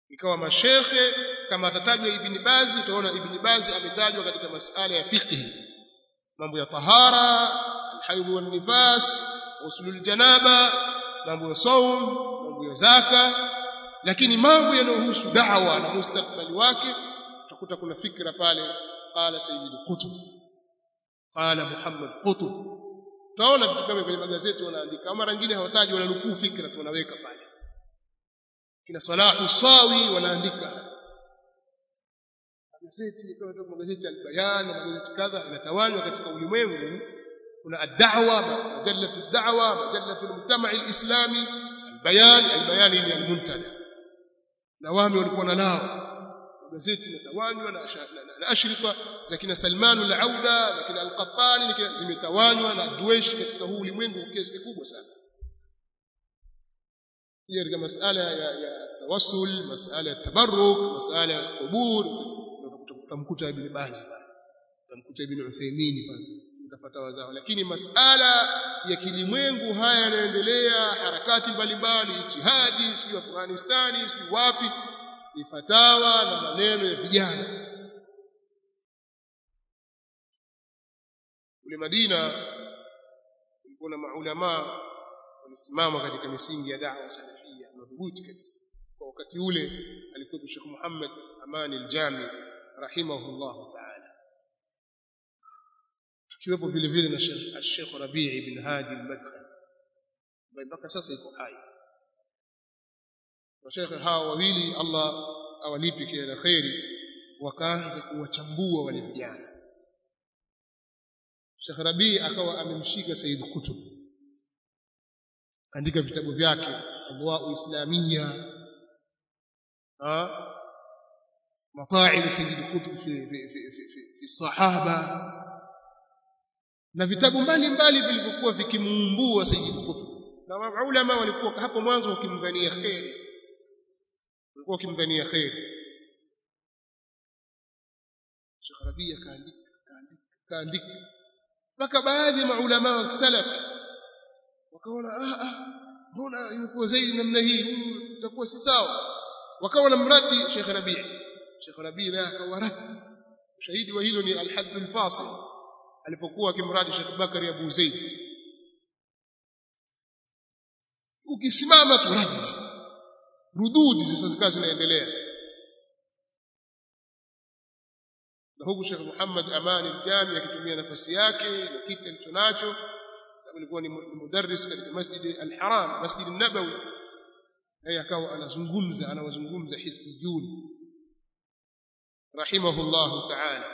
ikawa mashekhe kama atatajwa ibn bazi utaona ibn bazi ametajwa katika masala ya fiqh mambo ya tahara alhaidh wal nifas usulul janaba mambo ya saum mambo ya zaka lakini mambo yanayohusu da'wa na mustakbali wake utakuta kuna fikra pale qala sayyid qutb qala muhammad qutb utaona vitu kama kwenye magazeti wanaandika mara nyingine hawataji wananukuu fikra tu wanaweka pale kina salahu sawi wanaandika magazeti kama tu magazeti al-bayan na magazeti kadha inatawanywa katika ulimwengu kuna ad-da'wa majallatu ad-da'wa majallatu al-mujtama' al-islami al-bayan al-bayan ni al-muntada na wami walikuwa na nao magazeti yametawanywa na, na, na ashrita za kina Salman al-Auda na kina al-Qattani zimetawanywa na Duesh katika huu ulimwengu kwa kiasi kikubwa sana hiyo katika masala ya, ya tawassul masala ya tabarruk masala ya qubur utamkuta ibn Baz pale utamkuta ibn Uthaymeen pale utafatawa zao lakini masala ya kilimwengu haya yanaendelea harakati mbalimbali jihadi sio Afghanistani sio wapi ni fatawa na maneno ya vijana kule Madina kulikuwa na maulama walisimama katika misingi ya da'wa salafia madhubuti kabisa kwa wakati ule alikuwa Sheikh Muhammad Amani al-Jami rahimahullah ta'ala akiwepo vile vile na Sheikh Rabi' ibn Hadi al-Madkhali ambaye mpaka sasa yuko hai washekhe hawa wawili Allah awalipe kila la kheri wakaanza kuwachambua wale vijana Sheikh Rabi akawa amemshika Said Qutb kaandika vitabu vyake Adwa'u Islamiyya ah mata'ib Said Qutb fi fi fi fi, fi, fi sahaba na vitabu mbalimbali vilivyokuwa vikimuumbua Said Qutb na maulama walikuwa hapo mwanzo wakimdhania kheri walikuwa wakimdhania kheri Sheikh Rabia kaandika kaandika kaandika mpaka baadhi ya maulama wa salaf wakaona ah ah mbona imekuwa zaidi namna hii huyu itakuwa si sawa wakawa na mradi Sheikh Rabia Sheikh Rabia naye akawaradi ushahidi wa hilo ni al-hadd al-fasil alipokuwa akimradi Sheikh Bakari Abu Zaid ukisimama tu radi rududi sasa zikawa zinaendelea na huku Sheikh Muhammad Amani al-Jami akitumia nafasi yake na kiti alichonacho sababu alikuwa ni mudarris katika Masjid al-Haram Masjid an-Nabawi naye akawa anazungumza anawazungumza hizbiyun rahimahullah ta'ala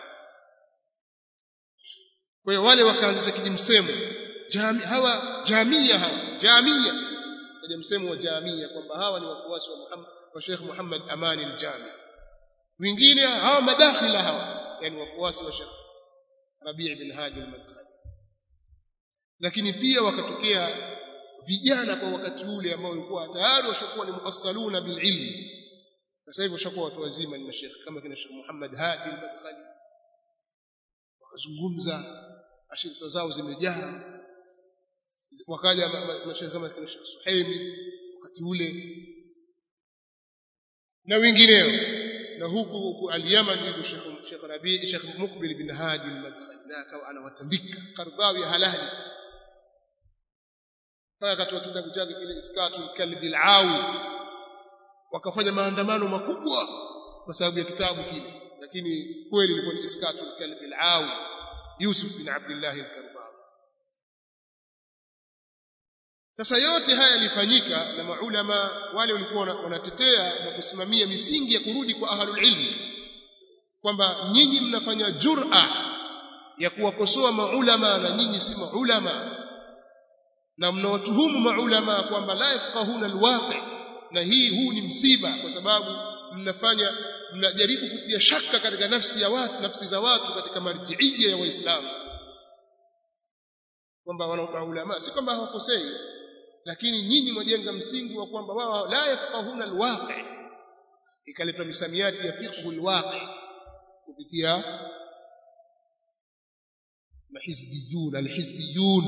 kwa hiyo wale wakaanzisha kijimsemo jami, hawa jamia hawa jamia kaja msemo wa jamia kwamba hawa ni wafuasi wa Muhammad wa Sheikh Muhammad Amani al-Jami wengine hawa madakhila hawa yani wafuasi wa Sheikh Rabi' bin Hadi al-Madkhali lakini pia wakatokea vijana kwa wakati ule ambao walikuwa tayari washakuwa ni muassaluna bil ilmi sasa hivi washakuwa watu wazima ni mashekhi kama kina Sheikh Muhammad Hadi al-Madkhali wakazungumza ashirika zao zimejaa wakaja mashekhe kama kina Sheikh Suhaimi wakati ule na wengineo na huku huku al-Yaman yuko Sheikh Sheikh Rabi Sheikh Muqbil bin Hadi al-Madkhali na akawa anawatandika Qardhawi halali mpaka katika kitabu chake kile Iskatu kalbi al-Awi wakafanya maandamano makubwa kwa sababu ya kitabu kile lakini kweli ilikuwa ni Iskatu kalbi al-Awi Yusuf bin Abdullah al-Karbawi sasa yote haya yalifanyika na maulama wale walikuwa wanatetea na kusimamia misingi ya kurudi kwa ahlul ilmi kwamba nyinyi mnafanya jur'a ya kuwakosoa maulama na nyinyi si maulama na mnawatuhumu maulama kwamba la yafqahuna alwaqi na hii huu ni msiba kwa sababu mnafanya mnajaribu kutia shaka katika nafsi ya watu nafsi za watu katika marjiia ya waislamu kwamba wana maulama si kwamba hawakosei lakini nyinyi mwajenga msingi wa kwamba wao la yafqahuna alwaqi ikaletwa misamiati ya fiqhu alwaqi kupitia mahizbiyun alhizbiyun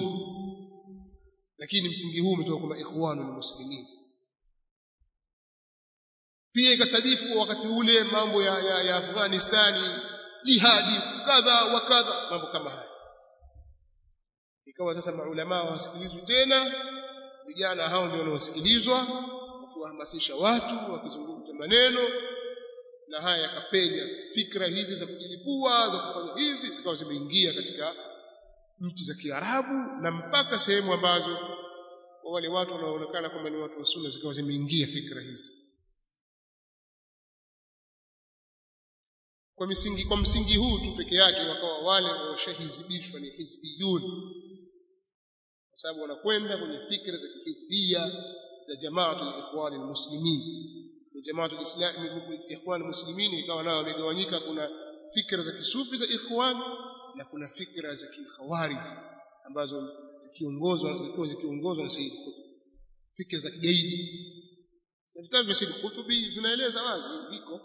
lakini msingi huu umetoka kwa ikhwanul muslimin pia ikasadifu wakati ule mambo ya, ya, ya Afghanistani jihadi kadha wa kadha mambo kama haya ikawa sasa maulama hawasikilizwi tena vijana hao ndio wanaosikilizwa wakiwahamasisha watu wakizungumza maneno na haya yakapenya fikra hizi za kujilipua za kufanya hivi zikawa zimeingia katika nchi za Kiarabu na mpaka sehemu ambazo kwa wale watu wanaoonekana kwamba ni watu wa sunna zikawa zimeingia fikra hizi kwa misingi kwa msingi huu tu peke yake wakawa wale washahizibishwa ni hizbiyun kwa sababu wanakwenda kwenye fikra za kihizbia za jamaatul ikhwan almuslimin ni jamaatul islam ikhwan almuslimin ikawa nao wamegawanyika kuna fikra za kisufi za ikhwan na kuna fikra za kikhawarij ambazo zikiongozwa zilikuwa zikiongozwa na Sayyid Qutb fikra za kigaidi na vitabu vya Sayyid Qutb vinaeleza wazi viko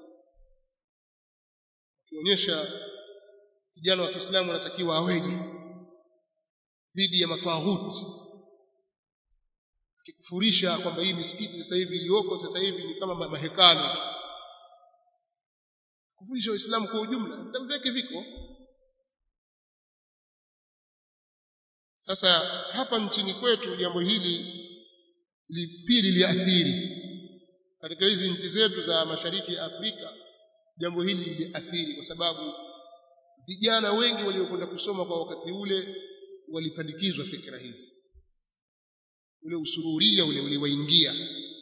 kionyesha kijana wa Kiislamu anatakiwa aweje dhidi ya matawaghuti kikufurisha kwamba hii misikiti sasa hivi iliyoko sasa hivi ni kama mahekalo tu kufurisha waislamu kwa ujumla vitabu vyake viko sasa hapa nchini kwetu jambo hili pili liathiri katika hizi nchi zetu za mashariki ya Afrika jambo hili liliathiri kwa sababu vijana wengi waliokwenda kusoma kwa wakati ule walipandikizwa fikra hizi ule usururia ule uliwaingia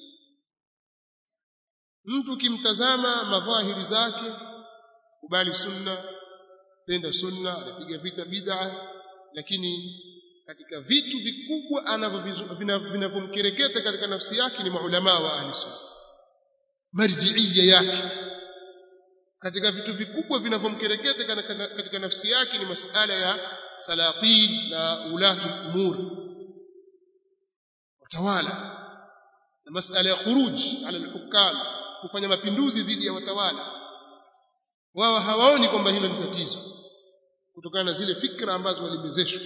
mtu kimtazama madhahiri zake kubali sunna penda sunna anapiga vita bid'a lakini katika vitu vikubwa vinavyomkereketa katika nafsi yake ni maulama wa ahli sunna marjiia yake katika vitu vikubwa vinavyomkereketa katika nafsi yake ni masala ya salatin na ulatu umur watawala na masala ya khuruj ala alhukam kufanya mapinduzi dhidi ya watawala wao hawaoni kwamba hilo ni tatizo kutokana na zile fikra ambazo walimezeshwa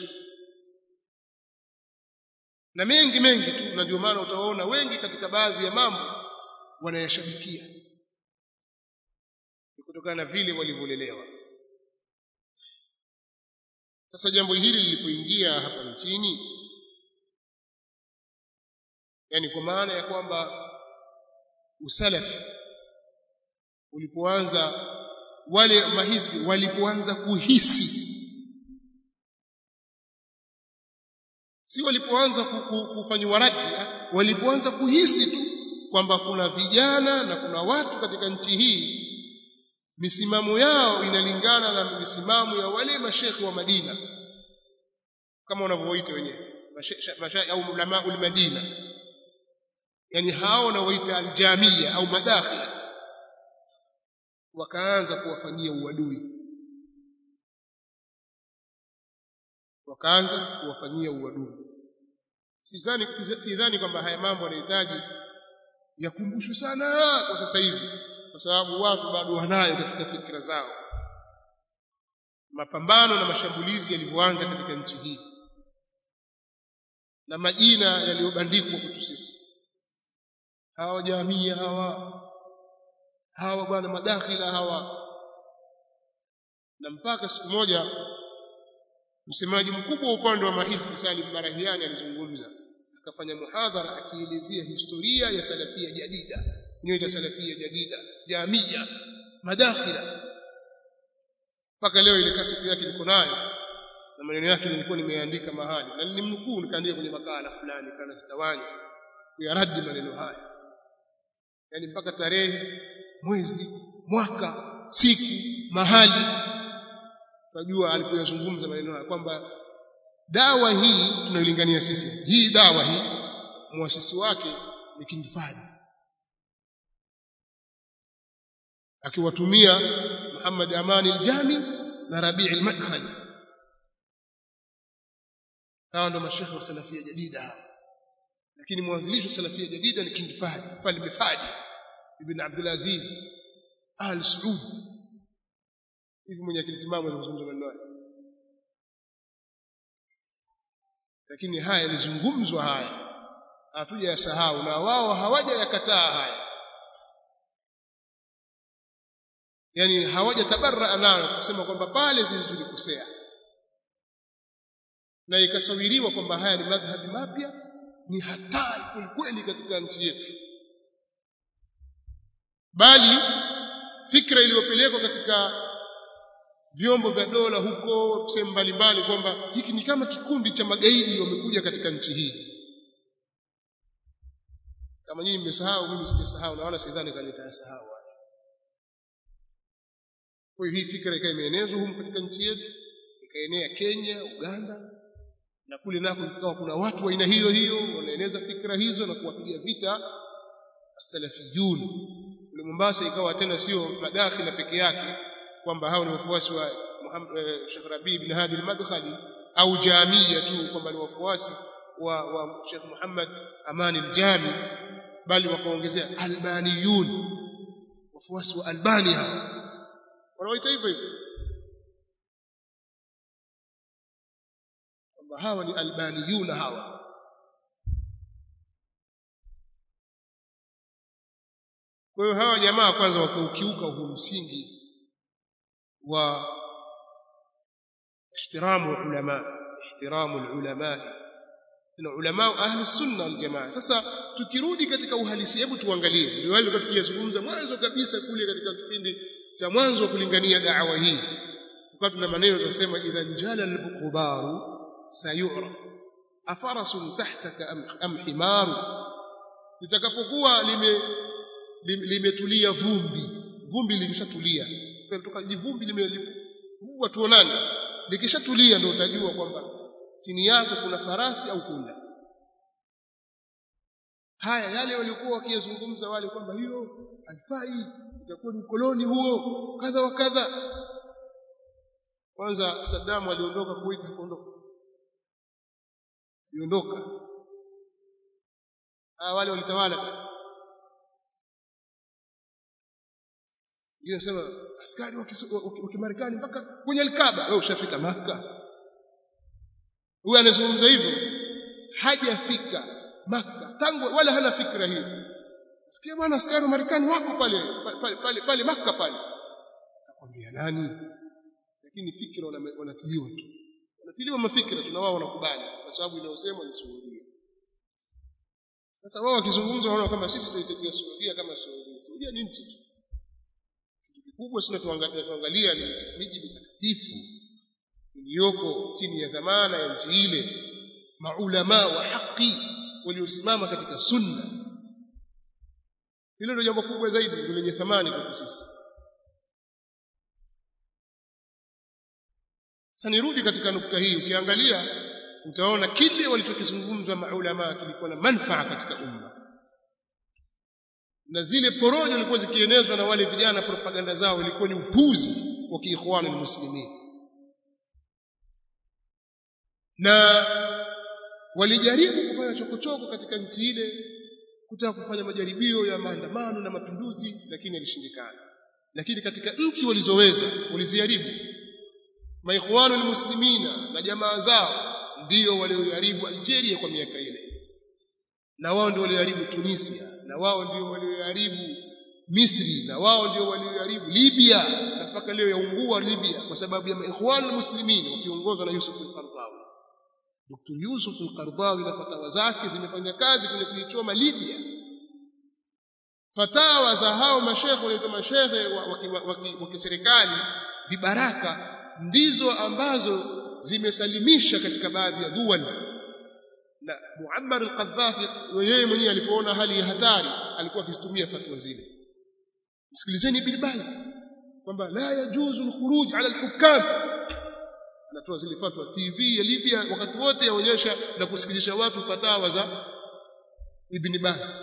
na mengi mengi tu na ndio maana utawaona wengi katika baadhi ya mambo wanayashabikia kutokana na vile walivyolelewa sasa jambo hili lilipoingia hapa nchini yani kwa maana ya kwamba usalafi ulipoanza wale mahizbi walipoanza kuhisi si walipoanza kufanywa radi walipoanza kuhisi tu kwamba kuna vijana na kuna watu katika nchi hii misimamo yao inalingana na misimamo ya wale mashekhi wa Madina kama wanavyoita wenyewe mashekhi au ulama al-Madina yani hao wanaoita aljamia au madakhila wakaanza kuwafanyia uadui wakaanza kuwafanyia uadui sidhani sidhani kwamba haya mambo yanahitaji yakumbushwe sana kwa sasa hivi kwa sababu watu bado wanayo katika fikra zao mapambano na mashambulizi yalivyoanza katika nchi hii na majina yaliyobandikwa kwetu sisi hawa jamia hawa hawa bwana madakhila hawa na mpaka siku moja msemaji mkubwa wa upande wa mahizbi Salim Barahiani alizungumza akafanya muhadhara akielezea historia ya salafia jadida inayoitwa salafia jadida jamia madakhila mpaka leo ile kaseti yake niko nayo na maneno yake nilikuwa nimeandika mahali na nilimnukuu nikaandika kwenye makala fulani kana sitawanya kuyaradi maneno haya yani mpaka tarehe mwezi mwaka siku mahali tunajua alipoyazungumza maneno haya kwamba dawa hii tunayolingania sisi hii dawa hii muasisi wake ni King Fahd akiwatumia Muhammad Amani al-Jami na Rabi' al-Madkhali hawa ndio mashekhe wa salafia jadida hawa lakini mwanzilishi wa salafia jadida ni King Fahd Falme Fahd ibn Abdul Aziz Al Saud hivi mwenye akili timamu anazungumza maneno haya lakini haya yalizungumzwa haya hatuja yasahau na wao hawaja yakataa haya yani hawajatabarra nayo kusema kwamba pale sisi tulikosea na ikasawiriwa kwamba haya ni madhhabi mapya ni hatari kweli katika nchi yetu bali fikra iliyopelekwa katika vyombo vya dola huko sehemu mbalimbali kwamba hiki ni kama kikundi cha magaidi wamekuja katika nchi hii kama nyinyi mmesahau mimi sijasahau na wala sidhani kama nitasahau kwa hiyo hii fikra ikawa imeenezwa humu katika nchi yetu ikaenea Kenya Uganda na kule nako ikawa kuna watu wa aina hiyo hiyo wanaeneza fikra hizo na kuwapiga vita as-salafiyun kule Mombasa ikawa tena sio madakhila peke yake kwamba hao ni wafuasi wa Muhammad Sheikh Rabi bin Hadi al-Madkhali au jamia tu kwamba ni wafuasi wa, wa Sheikh Muhammad Amani al-Jami bali wakaongezea albaniyun wafuasi wa Albani hao wanaoita hivyo hivyo kwamba hawa ni albaniyun hawa kwa hiyo hawa jamaa kwanza wakaukiuka huu msingi wa ihtiramu ulama ihtiramu ulama na ulama ahli sunna wal jamaa sasa tukirudi katika uhalisi hebu tuangalie ndio wale tukiyazungumza mwanzo kabisa kule katika kipindi cha mwanzo wa kulingania da'wa hii wakati tuna maneno tunasema idha njala al-buqbaru sayuraf afarasun tahtaka am, am himaru litakapokuwa lime limetulia vumbi vumbi likishatulia kutoka jivumbi limevua tuonane likishatulia ndio utajua kwamba chini yako kuna farasi au punda haya yale walikuwa wakiyazungumza wale kwamba hiyo haifai itakuwa ni ukoloni huo kadha wa kadha kwanza Saddam aliondoka Kuwait hakuondoka aliondoka ah wale walitawala Yeye anasema askari wa Kimarekani mpaka kwenye Al-Kaaba wewe ushafika Makka huyu anazungumza hivyo hajafika Makka tangu wala hana fikra hiyo sikia bwana askari wa Marekani wako pale pale pale, pale Makka pale akwambia nani lakini fikra wanatiliwa tu wanatiliwa mafikra tuna wao wanakubali kwa sababu inayosemwa ni Saudia sasa wao wakizungumza wanaona kama sisi tunaitetea Saudia kama Saudia Saudia ni nchi tu kubwa sana tuangalia ni miji mitakatifu iliyoko chini ya dhamana ya nchi ile maulama wa haki waliosimama katika sunna hilo ndio jambo kubwa zaidi ndio lenye thamani kwetu sisi sasa nirudi katika nukta hii ukiangalia utaona kile walichokizungumzwa maulama kilikuwa na manufaa katika umma na zile porojo zilikuwa zikienezwa na wale vijana propaganda zao ilikuwa ni upuzi wa kiikhwani muslimin na walijaribu kufanya chokochoko katika nchi ile kutaka kufanya majaribio ya maandamano na mapinduzi lakini yalishindikana lakini katika nchi walizoweza waliziharibu maikhwanu muslimina na jamaa zao ndio walioharibu Algeria kwa miaka ile na wao ndio walioharibu Tunisia na wao ndio walioharibu Misri na wao ndio walioharibu Libya na mpaka leo yaungua Libya kwa sababu ya ikhwan muslimin wakiongozwa na Yusuf al-Qardawi Dr. Yusuf al-Qardawi na fatawa zake zimefanya kazi kwenye kuichoma Libya fatawa za hao mashekhe wanaitwa mashekhe wa kiserikali vibaraka ndizo ambazo zimesalimisha katika baadhi ya duwali na Muammar al-Qaddafi yeye mwenyewe alipoona hali ya hatari alikuwa akizitumia fatwa zile msikilizeni ibn Baz kwamba la yajuzu al-khuruj ala al-hukam anatoa zile fatwa TV ya Libya wakati wote yaonyesha na kusikilizisha watu fatawa za ibn Baz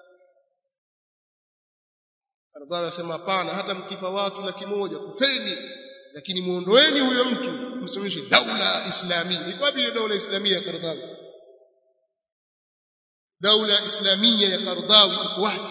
Qaddafi anasema hapana hata mkifa watu laki moja kufeni lakini muondoeni huyo mtu msimamishe daula islamia iko wapi hiyo daula islamia ya Qaddafi daula islamia ya Qardawi iko wapi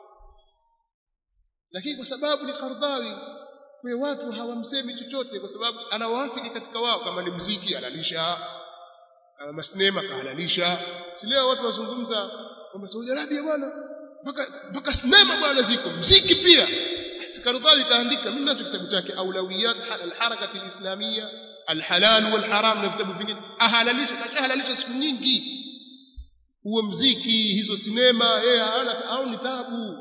lakini kwa sababu ni Qardawi kwa watu hawamsemi chochote kwa sababu anawaafiki katika wao kama ni mziki halalisha kama masnema kahalalisha si leo watu wazungumza kwamba Saudi Arabia bwana mpaka mpaka sinema bwana ziko mziki pia Al-Qaradawi kaandika mimi nacho kitabu chake Aulawiyat al-Harakati al-Islamiyya al-Halal wal-Haram na vitabu vingine ahalalisha kashahalalisha siku nyingi huo mziki hizo sinema yeye hana au ni tabu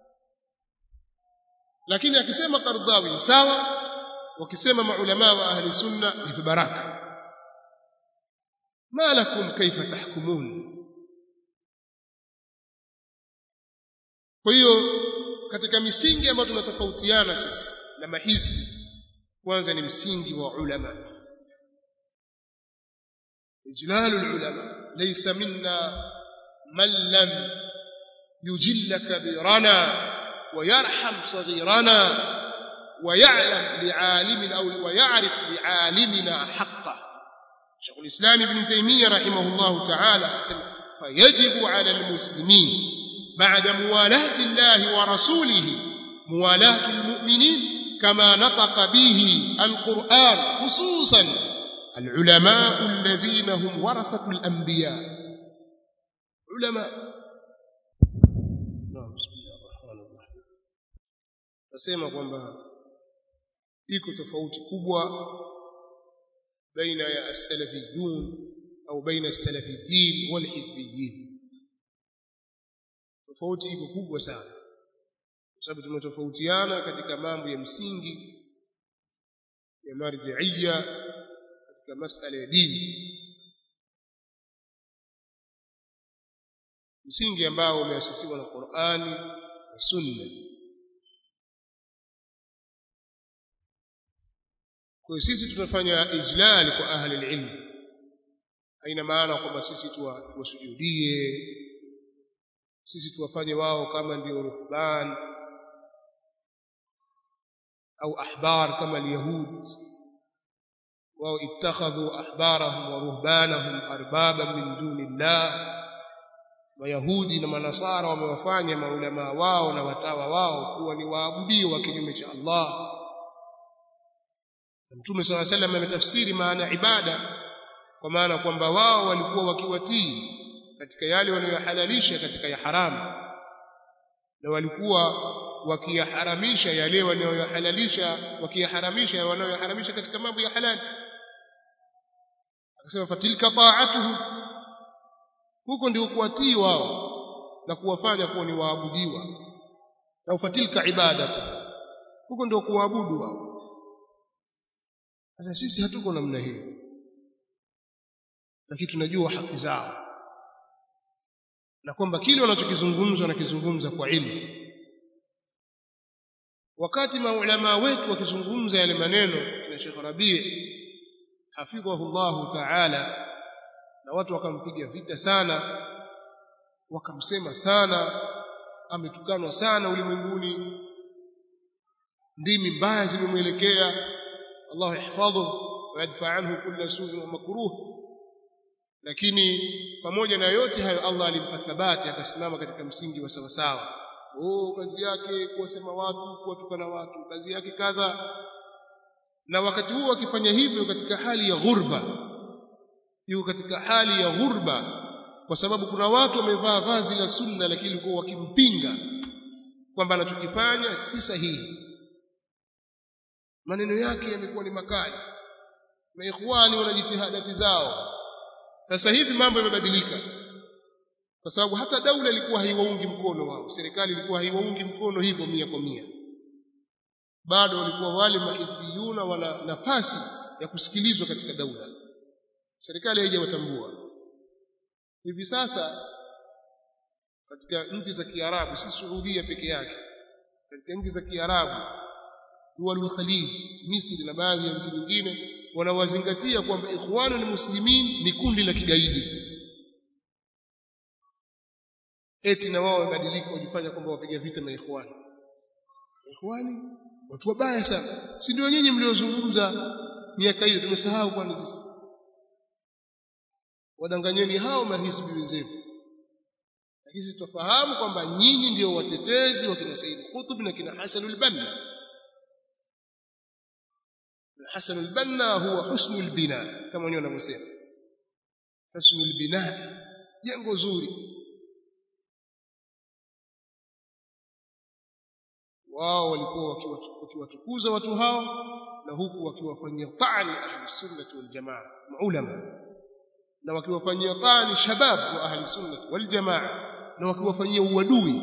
lakini akisema Qaradawi sawa wakisema maulama wa ahli sunna ni vibaraka ma lakum kaifa tahkumun kwa hiyo katika misingi ambayo tunatofautiana sisi na mahizbi kwanza ni msingi wa ulama ijlalu ulama laysa minna man lam yujilla kabirana ويرحم صغيرنا ويعلم لعالم أو ويعرف لعالمنا حقه شيخ الإسلام ابن تيمية رحمه الله تعالى فيجب على المسلمين بعد موالاة الله ورسوله موالاة المؤمنين كما نطق به القرآن خصوصا العلماء الذين هم ورثة الأنبياء علماء نعم بسم الله الرحمن الرحيم nasema kwamba iko tofauti kubwa baina ya as-salafiyun au baina as-salafiyin wal hizbiyin tofauti iko kubwa sana kwa sababu tumetofautiana katika mambo ya msingi ya marji'iyya katika masala ya dini msingi ambao umeasisiwa na Qur'ani na Sunna kwa sisi tunafanya ijlal kwa ahli ilmu haina maana kwamba sisi tuwasujudie sisi tuwafanye wao kama ndio ruhban au ahbar kama alyahud wao ittakhadhu ahbarahum wa ruhbanahum arbaban min dunillah Wayahudi na Manasara wamewafanya maulama wao na watawa wao kuwa ni waabudio wa kinyume cha Allah. Mtume swalla sallam ametafsiri maana ibada kwa maana kwamba wao walikuwa wakiwatii katika yale wanayohalalisha katika ya haramu na walikuwa wakiyaharamisha yale wanayohalalisha wakiyaharamisha wanayoharamisha katika mambo ya halali akasema fatilka ta'atuhu huko ndio kuwatii wao na kuwafanya kuwa ni waabudiwa au fatilka ibadatu huko ndio kuabudu wao sasa sisi hatuko namna hiyo lakini tunajua haki zao na kwamba kile wanachokizungumza wanakizungumza kwa ilmu wakati maulama wetu wakizungumza yale maneno na Sheikh Rabi' hafidhahu Allah ta'ala na watu wakampiga vita sana wakamsema sana ametukanwa sana ulimwenguni ndimi mbaya zimemwelekea Allah yahfadhu wa yadfa anhu kulla su'in wa makruh lakini pamoja na yote hayo Allah alimpa thabati akasimama katika msingi wa sawasawa oh kazi yake kuwasema watu kuwatukana watu kazi yake kadha na wakati huo akifanya hivyo katika hali ya ghurba yuko katika hali ya ghurba kwa sababu kuna watu wamevaa vazi la sunna lakini kwa wakimpinga kwamba anachokifanya si sahihi maneno yake yamekuwa ni makali na ikhwani wana jitihadati zao sasa hivi mambo yamebadilika kwa sababu hata daula ilikuwa haiwaungi mkono wao serikali ilikuwa haiwaungi mkono hivyo mia kwa mia bado walikuwa wale mahizbiyuna wana nafasi ya kusikilizwa katika daula serikali haijawatambua hivi sasa katika nchi za Kiarabu si Saudia peke yake katika nchi za Kiarabu dualul Khalij Misri na baadhi ya nchi nyingine wanawazingatia kwamba ikhwanul muslimin ni kundi la kigaidi eti na wao wabadilika wajifanya kwamba wapiga vita na ikhwani ikhwani watu wabaya sana si ndio nyinyi mliozungumza miaka hiyo tumesahau kwani sisi wadanganyeni hao mahisbi wenzenu lakini sisi tufahamu kwamba nyinyi ndio watetezi wa kina Said Qutb na kina Hasan al-Banna Hasan al-Banna huwa husnul bina kama wenyewe wanavyosema husnul bina jengo zuri wao walikuwa wakiwatukuza watu hao na huku wakiwafanyia tani ahli sunnati wal jamaa ulama na wakiwafanyia tani shabab wa ahli sunnati wal jamaa na wakiwafanyia uadui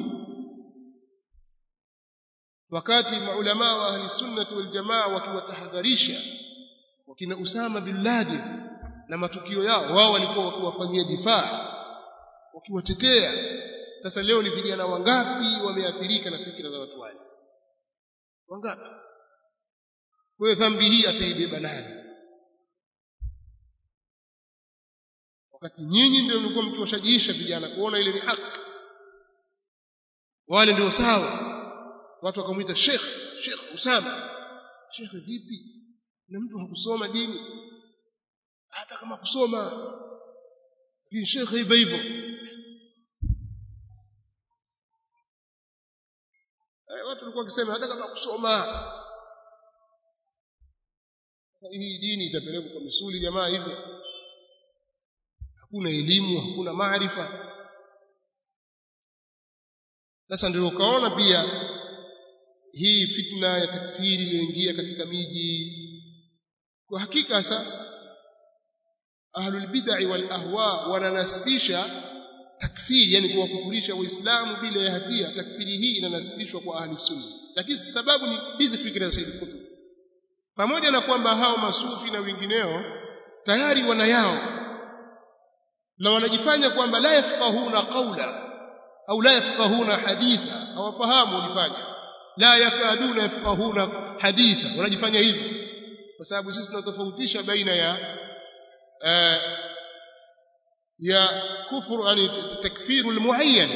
wakati maulama wa ahli sunnati wal jamaa wakiwatahadharisha wakina Usama bin Laden na matukio yao wao walikuwa wakiwafanyia difaa wakiwatetea sasa leo ni vijana wangapi wameathirika na fikra za watu wale wangapi kwa dhambi hii ataibeba nani wakati nyinyi ndio mlikuwa mkiwashajiisha vijana kuona ile ni haki wale ndio sawa watu wakamwita Sheikh Sheikh Usama Sheikh vipi na mtu hakusoma dini hata kama kusoma ni Sheikh hivyo hivyo watu walikuwa wakisema hata kama kusoma hii dini itapelekwa kwa misuli jamaa hivyo hakuna elimu hakuna maarifa sasa ndio ukaona pia hii fitna ya takfiri iliyoingia katika miji kwa hakika sasa ahlul bid'ah wal ahwa wananasibisha takfiri yani kuwakufurisha waislamu bila ya hatia takfiri hii inanasibishwa kwa ahli sunna lakini sababu ni hizi fikra za Said Qutb pamoja na kwamba hao masufi na wengineo tayari wana yao na wanajifanya kwamba la yafqahuna qawla au la yafqahuna haditha hawafahamu walifanya la yakaduna yafqahuna haditha wanajifanya hivyo kwa sababu sisi tunatofautisha baina ya uh, ya kufuru yani takfiru almuayyan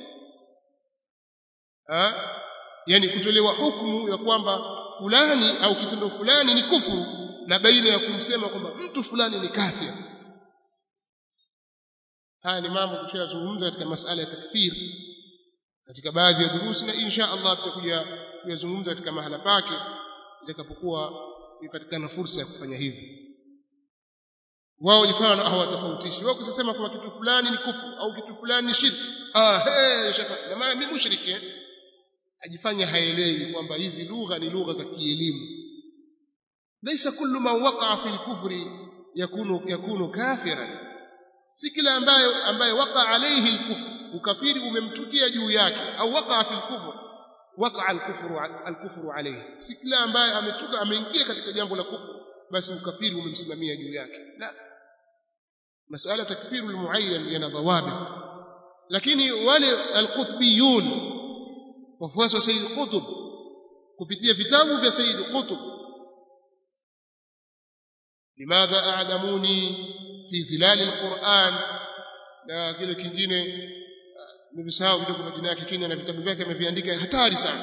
ha yani kutolewa hukumu ya kwamba fulani au kitendo fulani ni kufuru na baina ya kumsema kwamba mtu fulani ni kafir haya ni mambo tushayazungumza katika masala ya takfir katika baadhi ya durusi na insha Allah tutakuja kuyazungumza katika mahala pake itakapokuwa ipatikana fursa ya kufanya hivyo wao jifana hawatofautishi wao kusema kwamba kitu fulani ni kufuru au kitu fulani ni shirki ah hey shafa na maana mimi mushriki ajifanya haelewi kwamba hizi lugha ni lugha za kielimu laisa kullu man waqa'a fi al-kufri yakunu yakunu kafiran si kila ambaye ambaye waqa alayhi al-kufr ukafiri umemtukia juu yake au waqa fi al-kufr waqa al-kufru al-kufru alayhi si kila ambaye ametuka ameingia katika jambo la kufuru basi ukafiri umemsimamia juu yake la masala takfiru almuayyan yana dhawabit lakini wale alqutbiyun wafuasi wa Sayyid Qutb kupitia vitabu vya Sayyid Qutb limadha a'damuni fi dhilal alquran na kile kingine nimesahau kidogo majina yake kingine na vitabu vyake ameviandika hatari sana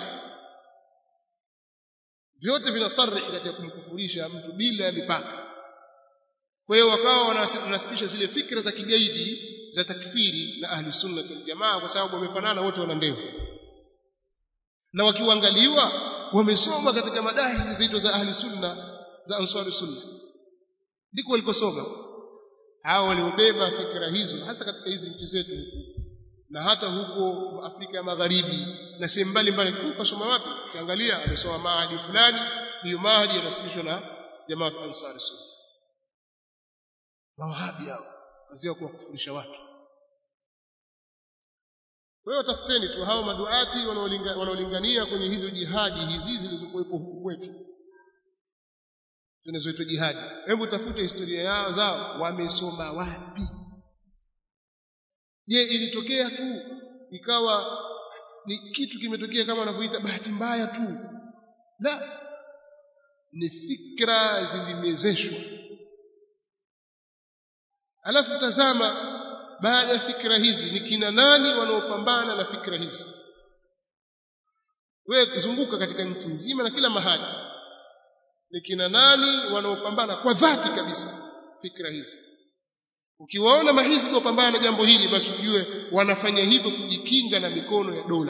vyote vinasarih katika kumkufurisha mtu bila mipaka kwa hiyo wakawa wanasibisha zile fikra za kigaidi za takfiri na ahli sunna wal jamaa kwa sababu wamefanana wote wana ndevu na wakiangaliwa wamesoma katika madarisi zito za ahli sunna za ansari sunna ndiko walikosoma hao waliobeba fikra hizo hasa katika hizi nchi zetu na hata huko Afrika ya Magharibi na sehemu mbalimbali ukasoma wapi ukiangalia amesoma mahadi fulani hiyo mahadi yanasibishwa na jamaa wa ansari sunna mawahabi hao wazia kuwakufurisha watu kwa hiyo tafuteni tu hao maduati wanaolingania kwenye hizo jihadi hizi zilizokuwepo huku kwetu zinazoitwa jihadi hebu tafute historia yao zao wamesoma wapi je ilitokea tu ikawa ni kitu kimetokea kama wanavyoita bahati mbaya tu la ni fikra zilimezeshwa alafu tazama baada ya fikra hizi ni kina nani wanaopambana na fikra hizi wewe zunguka katika nchi nzima na kila mahali ni kina nani wanaopambana kwa dhati kabisa fikra hizi ukiwaona mahizbi wapambana na jambo hili basi ujue wanafanya hivyo kujikinga na mikono ya dola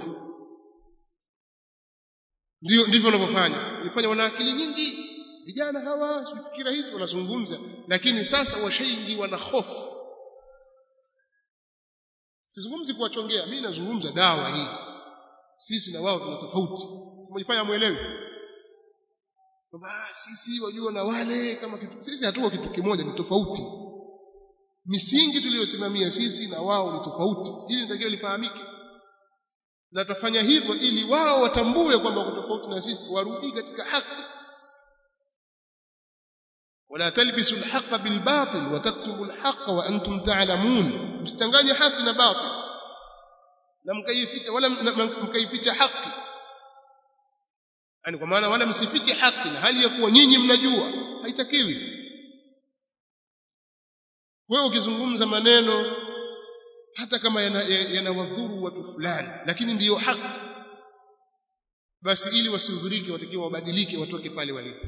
ndio ndivyo wanavyofanya ifanya wana akili nyingi vijana hawa fikira hizi wanazungumza lakini sasa washaingiwa na hofu sizungumzi kuwachongea mimi nazungumza dawa hii sisi na wao tuna tofauti simjifanya muelewi kwamba sisi wajua na wale kama kitu sisi hatuko kitu kimoja ni tofauti misingi tuliyosimamia sisi na wao ni tofauti hili nitakiwa lifahamike na tufanya hivyo ili wao watambue kwamba wako tofauti na sisi warudi katika haki wala talbisu alhaqa bilbatil wa taktubu alhaqa wa antum ta'lamun msitanganye haki na batil na mkaificha wala mkaificha haki yani kwa maana wala msifiche haki na hali ya kuwa nyinyi mnajua haitakiwi wewe ukizungumza maneno hata kama yanawadhuru yana watu fulani lakini ndiyo haki basi ili wasihudhurike watakiwa wabadilike watoke pale walipo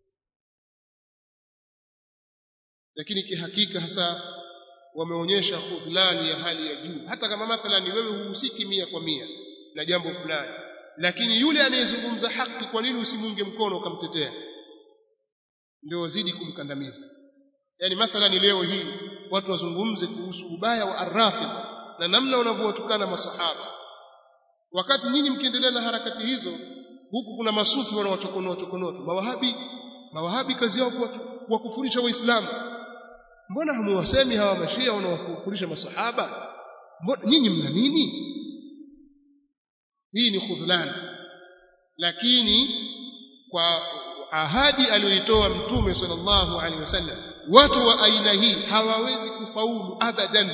lakini kihakika hasa wameonyesha khudhlani ya hali ya juu hata kama mathalan wewe huhusiki mia kwa mia na jambo fulani lakini yule anayezungumza haki kwa nini usimunge mkono ukamtetea ndio wazidi kumkandamiza yani mathalan leo hii watu wazungumze kuhusu ubaya wa arrafid na namna wanavyowatukana masahaba wakati nyinyi mkiendelea na harakati hizo huku kuna masufi wanawachokonoa chokonoto mawahabi mawahabi kazi yao kuwakufurisha waislamu mbona hamuwasemi hawa mashia wanawakufurisha masahaba mbona nyinyi mna nini hii ni khudhlan lakini kwa ahadi aliyoitoa mtume sallallahu alaihi wasallam watu wa aina hii hawawezi kufaulu abadan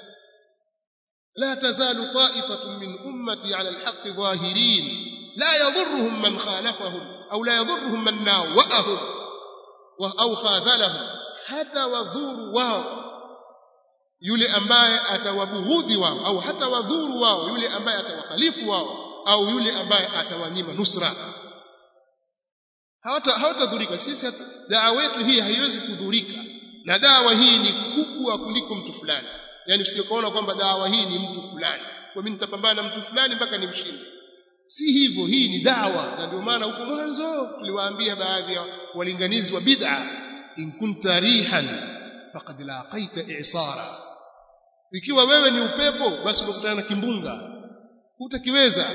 la tazalu ta'ifatun min ummati ala alhaqqi zahirin la yadhurruhum man khalafahum au la yadhurruhum man nawahum wa au khadhalahum hata wadhuru wao yule ambaye atawabughudhi wao au hata wadhuru wao yule ambaye atawakhalifu wao au yule ambaye atawanyima nusra hawata hawatadhurika sisi dawa yetu hii haiwezi kudhurika na dawa hii ni kubwa kuliko mtu fulani yani usije kwamba dawa hii ni mtu fulani kwa mimi nitapambana na mtu fulani mpaka nimshinde si hivyo hii ni dawa na ndio maana huko mwanzo tuliwaambia baadhi ya walinganizi wa bid'a in kunta rihan faqad laqaita i'sara ikiwa wewe ni upepo basi unakutana na kimbunga hutakiweza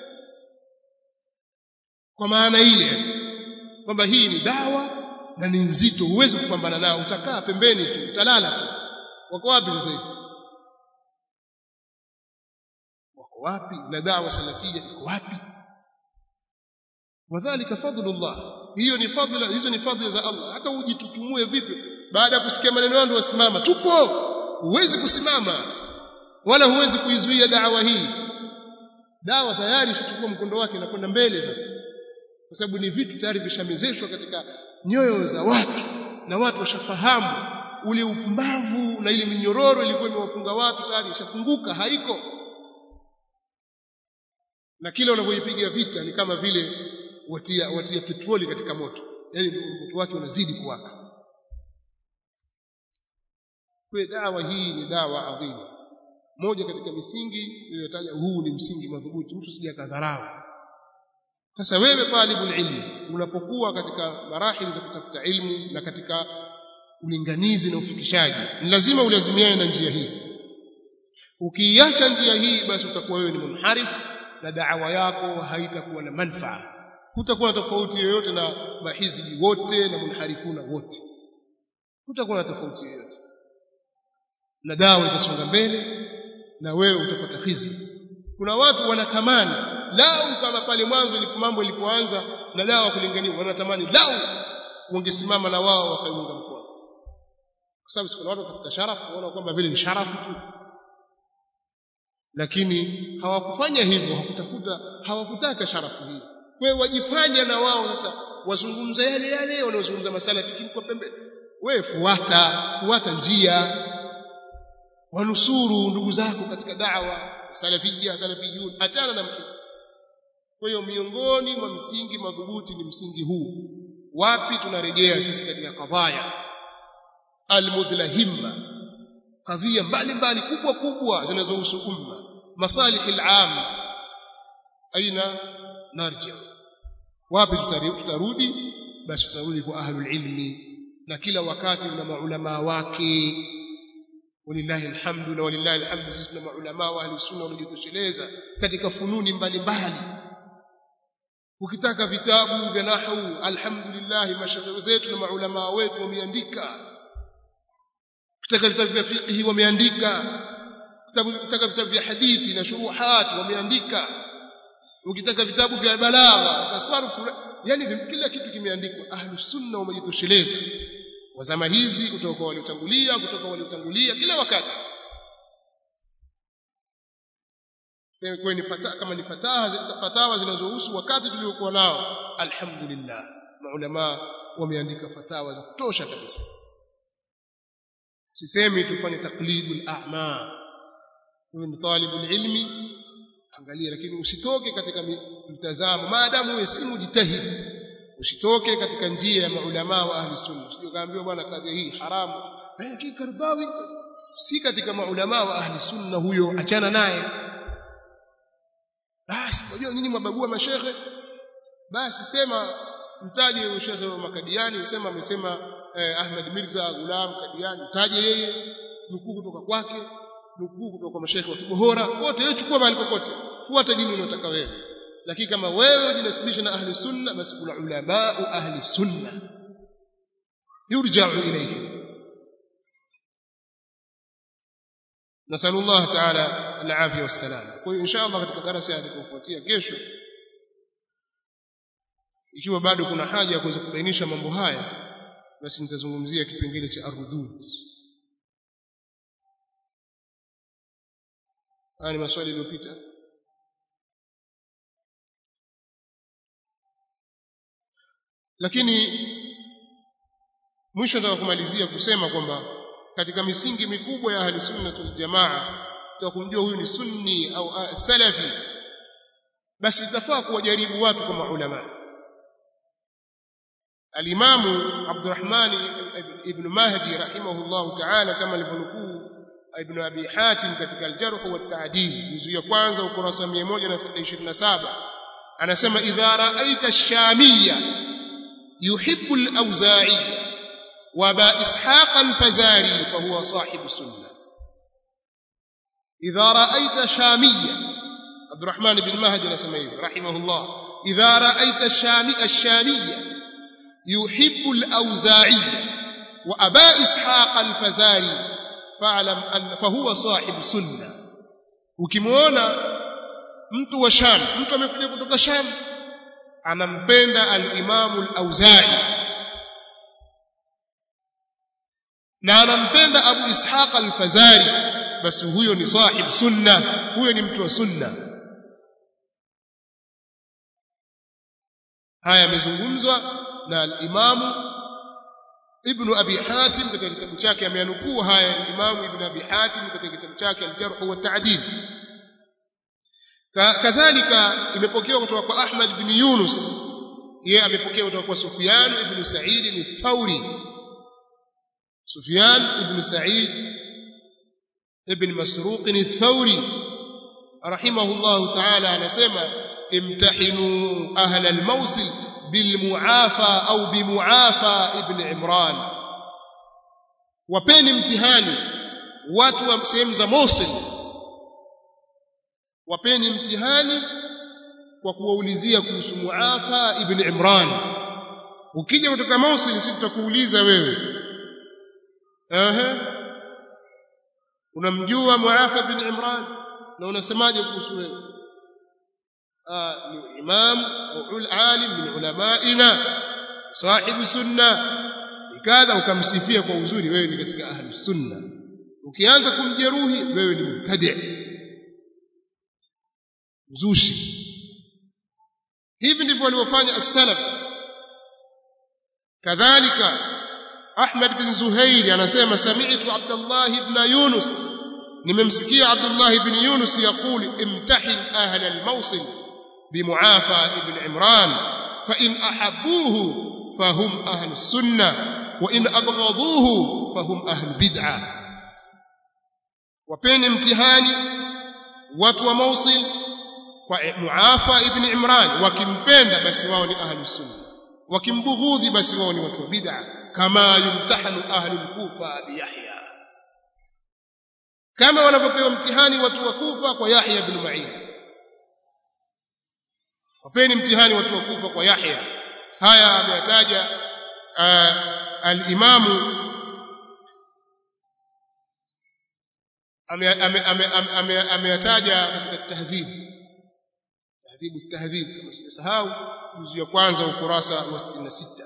kwa maana ile kwamba hii ni dawa na ni nzito huwezi kupambana nao utakaa pembeni tu utalala tu wako wapi sasa hivi wako wapi na dawa salafia iko wapi wadhālika fadlullah hiyo ni fadhila hizo ni fadhila za Allah hata ujitutumue vipi baada ya kusikia maneno yangu wasimama tupo huwezi kusimama wala huwezi kuizuia dawa hii dawa tayari ishachukua mkondo wake na kwenda mbele sasa kwa sababu ni vitu tayari vishamezeshwa katika nyoyo za watu na watu washafahamu ule upumbavu na ile minyororo ilikuwa imewafunga watu tayari ishafunguka haiko na kile unavyoipiga vita ni kama vile watia watia petroli katika moto yani moto wake unazidi kuwaka kwa dawa hii ni dawa adhimu moja katika misingi niliyotaja huu ni msingi madhubuti mtu sija kadharau sasa wewe talibul ilmi unapokuwa katika marahili za kutafuta ilmu na katika ulinganizi na ufikishaji ni lazima ulazimiane na njia hii ukiiacha njia hii basi utakuwa wewe ni munharif na da'wa yako haitakuwa na manfaa hutakuwa na tofauti yoyote na mahizbi wote na munharifuna wote hutakuwa na tofauti yoyote na dawa itasonga mbele na wewe utapata khizi kuna watu wanatamani lau kama pale mwanzo ilipo mambo ilipoanza na dawa kulingania wanatamani lau wangesimama na wao wakaiunga mkono kwa sababu kuna watu watafuta sharafu waona kwamba vile ni sharafu tu lakini hawakufanya hivyo hawakutafuta hawakutaka sharafu hii kwa hiyo wajifanya na wao sasa wazungumza yale yale wanaozungumza masala fikiri kwa pembe wewe fuata fuata njia wanusuru ndugu zako katika da'wa salafia salafiyun achana na mkisa kwa hiyo miongoni mwa msingi madhubuti ni msingi huu wapi tunarejea sisi katika kadhaya almudlahimma kadhia mbalimbali kubwa kubwa zinazohusu umma masalih al-am aina narji wapi tutarudi basi tutarudi kwa ahlul ilmi na kila wakati una maulama wake walillahi alhamdu na walillahi alhamdu sisi tuna maulama wa ahli sunna waliojitosheleza katika fununi mbalimbali ukitaka vitabu vya nahwu alhamdulillah mashaikh zetu na maulama wetu wameandika ukitaka vitabu vya fiqh wameandika ukitaka vitabu vya hadithi na shuruhat wameandika ukitaka vitabu vya balagha tasarrufu yani kila kitu kimeandikwa ahlus sunna wamejitosheleza wa zama hizi kutoka kwa waliotangulia kutoka waliotangulia kila wakati kwa ni fatawa kama ni fatawa fatawa zinazohusu wakati tuliokuwa nao alhamdulillah maulama wameandika fatawa za kutosha kabisa sisemi tufanye taklidul a'ma wewe ni talibul ilmi angalia lakini usitoke katika mtazamo maadamu wewe si mujtahid usitoke katika njia ya maulama wa ahli sunna usije kaambiwa bwana kadhi hii haramu lakini Kardawi si katika maulama wa ahli sunna huyo achana naye basi unajua nyinyi mabagua mashehe basi sema mtaje shekhe wa Makadiani sema amesema eh, Ahmad Mirza Gulam Kadiani mtaje yeye nukuu kutoka kwake nukuu kutoka kwa mashehe wa Kibohora wote wewe chukua mahali kokote fuata dini unayotaka wewe lakini kama wewe unajinasibisha na ahli sunna basi kuna ulama ahli sunna yurja'u ilayhi نسأل الله تعالى العافية والسلام kwa hiyo inshallah katika darasa yatakayofuatia kesho ikiwa bado kuna haja ya kuweza kubainisha mambo haya basi nitazungumzia kipengele cha arudud haya ni maswali yaliyopita lakini mwisho nataka kumalizia kusema kwamba katika misingi mikubwa ya ahli sunna wal jamaa tutakumjua huyu ni sunni au salafi basi itafaa kuwajaribu watu kama ulama alimamu Abdurrahman ibn Mahdi rahimahullah ta'ala kama alivyonukuu ibn Abi Hatim katika al-Jarh wa at-Ta'dil juzu ya kwanza ukurasa 127 anasema idha ra'aita ash-shamiyya yuhibbu al-awza'i وابا اسحاق الفزاري فهو صاحب سنه اذا رايت شاميا عبد الرحمن بن مهدي نسميه رحمه الله اذا رايت الشامي الشاميه يحب الاوزاعي وابا اسحاق الفزاري فاعلم ان فهو صاحب سنه ukimwona mtu wa sham mtu amekuja kutoka sham anampenda al-imamu al-auza'i na anampenda Abu Ishaq al-Fazari basi huyo ni sahib sunna huyo ni mtu wa sunna haya yamezungumzwa na al-Imamu Ibn Abi Hatim katika kitabu chake ameanukuu haya al-Imamu Ibn Abi Hatim katika kitabu chake al-Jarh wa at-Ta'dil kadhalika imepokewa kutoka kwa Ahmad bin Yunus yeye amepokea kutoka kwa Sufyan ibn Sa'id al-Thawri سفيان بن سعيد ابن مسروق الثوري رحمه الله تعالى anasema امتحنوا اهل الموصل بالمعافى او بمعافى ابن عمران wapeni mtihani watu wa sehemu za Mosul wapeni mtihani kwa kuwaulizia kuhusu Muafa ibn Imran ukija kutoka Mosul sisi tutakuuliza wewe ehe unamjua Muafa bin Imran na unasemaje kuhusu wewe ah ni imam au alim min ulamaina sahibu sunna ikadha ukamsifia kwa uzuri wewe ni katika ahli sunna ukianza kumjeruhi wewe ni mubtadi mzushi hivi ndivyo waliofanya as-salaf kadhalika Ahmad bin Zuhair anasema sami'tu Abdullah ibn Yunus nimemsikia Abdullah ibn Yunus yakuli imtahin ahla al-Mawsil bimuafa ibn Imran fa in ahabbuhu fahum ahlu sunnah wa in abghaduhu fahum ahlu bid'ah wapeni mtihani watu wa Mawsil kwa Muafa ibn Imran wakimpenda basi wao ni ahlu sunna wakimbughudhi basi wao ni watu wa bid'ah kama yumtahanu ahlu al-Kufa bi Yahya kama wanavyopewa mtihani watu wa Kufa kwa Yahya ibn Ma'in wapeni mtihani watu wa Kufa kwa Yahya haya ameyataja al-Imamu ameyataja katika tahdhib tahdhib tahdhib kama sijasahau juzu ya kwanza ukurasa wa 66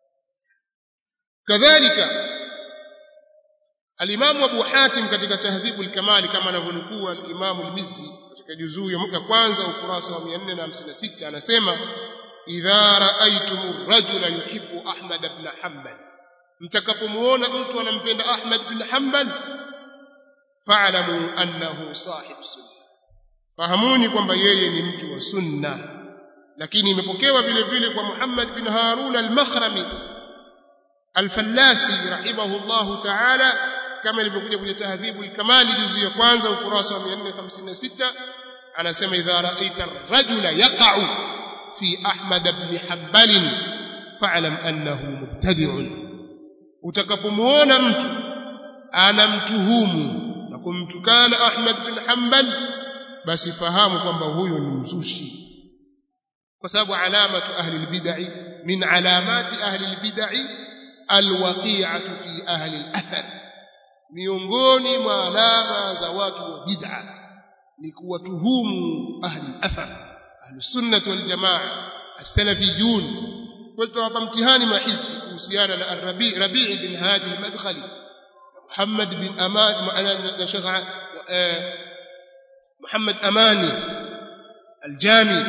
kadhalika al-Imam Abu Hatim katika tahdhib al-Kamal kama anavyonukuu al-Imam al-Mizzi katika juzuu ya kwanza ukurasa wa 456 anasema idha ra'aytum ar-rajula yuhibbu Ahmad ibn Hanbal mtakapomuona mtu anampenda Ahmad ibn Hanbal fa'lamu annahu sahib sunna fahamuni kwamba yeye ni mtu wa sunna lakini imepokewa vile vile kwa Muhammad bin Harun al-Makhrami al-Fallasi rahimahullahu ta'ala kama ilivyokuja kwenye tahdhibu al-Kamali juzu ya kwanza ukurasa wa 456 anasema idha ra'aita ar-rajula yaqa'u fi Ahmad ibn Hanbal fa'lam annahu mubtadi'un utakapomuona mtu anamtuhumu na kumtukana Ahmad bin Hanbal basi fahamu kwamba huyo ni mzushi kwa sababu alamatu ahli albid'i min alamati ahli albid'i alwaqi'atu fi ahli alathar miongoni mwa alama za watu wa bid'a ni kuwatuhumu ahli alathar ahli sunnah wal jamaa as-salafiyun kwetu hapa mtihani mahizbi kuhusiana na Rabi' Rabi' bin Hadi al-Madkhali Muhammad bin Aman na Sheikh Muhammad Amani Al-Jami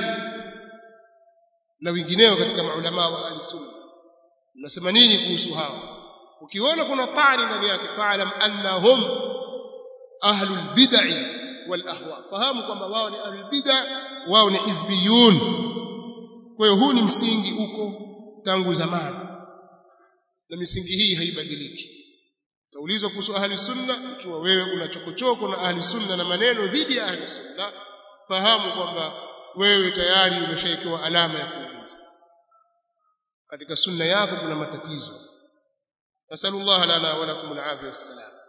na wengineo katika maulama wa al-sunna unasema nini kuhusu hao ukiona kuna tani ndani yake fa'lam annahum ahlul bid'i wal ahwa fahamu kwamba wao ni ahlul bid'a wao ni hizbiyun kwa hiyo huu ni msingi uko tangu zamani na misingi hii haibadiliki Utaulizwa kuhusu ahli sunna ikiwa wewe una chokochoko na ahli sunna na maneno dhidi ya ahli sunna fahamu kwamba wewe tayari umeshawekewa alama ya kuuliza katika sunna yako kuna matatizo nasallallahu lana wa lakum al-afiyah wassalam